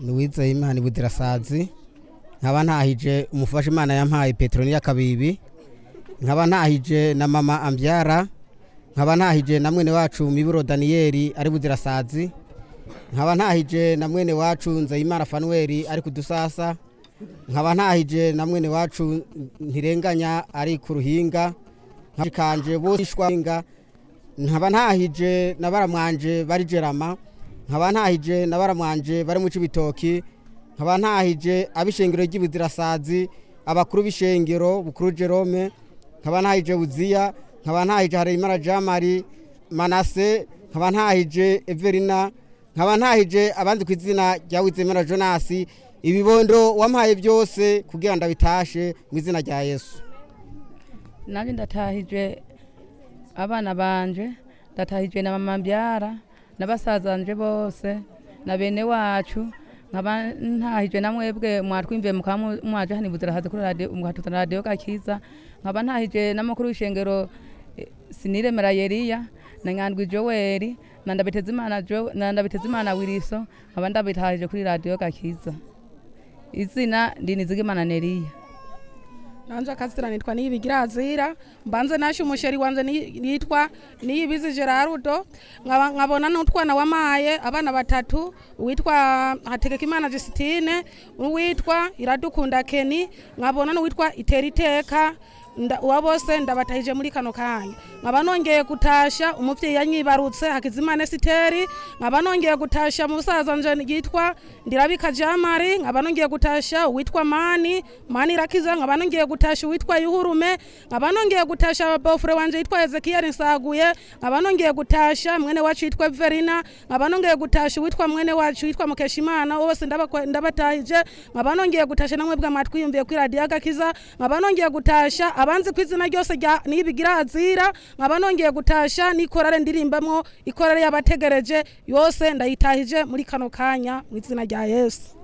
Louise Imana Budirasazi nkaba ntahije umufasha Imana yampaye Petroniya Kabibi nkaba ntahije na mama Ambyara nkaba ntahije na mwene wacu Miburo Daniel ari Budirasazi nkaba ntahije na mwene wacu Nzeyimana Fanuel ari kudusasa nkaba ntahije na mwene wacu ntirenganya ari ku ruhinga nkabikanje bose ishwinga nkaba ntahije na baramwanje bari jerama nkaba ntahije na baramwanje bari mu cibitoki nkaba ntahije abishengero ry'ibuzirasazi abakuru b'ishengero bukuru Jerome nkaba ntahije buziya nkaba ntahije Hareyimana Jamari Manase nkaba ntahije Everina nkaba ntahije abandi ku izina rya Wizemera Jonas ibibondo wampaye byose kugira ndabitashe mu izina rya Yesu nanjye ndatahije abana banje ndatahije na mama mbyara na basazanje bose na bene wacu nkaba ntahije na mwebwe mwatwimviye mukaba mu- mwaje hano ibuzirahazi kuri radiyo mugatutana radiyo gakiza nkaba ntahije n'amakuru y'ishengero eh, siniremera yeriya na nyandwi joweli na ndabitezimana Jo- na ndabitezimana wiriso nkaba ndabitahije kuri radiyo gakiza izina ndinizigimana neriya nanje akazina nitwa niyibigirazira mbanze nashe umusheri wanje ni- nitwa niyibizi gerarudo nkaba nkabona n'utwana wamaye abana batatu uwitwa hategekimana jusitine uwitwa iradukunda keni nkabona n'uwitwa iteriteka nda- uwa bose ndabatahije muri kano kanya nkaba nongeye gutasha umuvyeyi yanyibarutse hakizimana esiteri nkaba nongeye gutasha musaza nje yitwa ndirabika jamari nkaba nongeye gutasha uwitwa mani mani irakiza nkaba nongeye gutasha uwitwa yuhurume nkaba nongeye gutasha bofure wanje yitwa ezekiyeli nsaguye nkaba nongeye gutasha mwene wacu yitwa verina nkaba nongeye gutasha uwitwa mwene wacu yitwa mukeshimana bose ndabakwa- ndabatahije nkaba nongeye gutasha namwe bwa matwiyumviye kuri radiyo agakiza nkaba nongeye gutasha abanzi ku izina ryose rya niyibigirazira nkaba nongeye gutasha n'ikorare ndirimbamo ikorare y'abategereje yose ndayitahije muri kano kanya mu izina rya yesu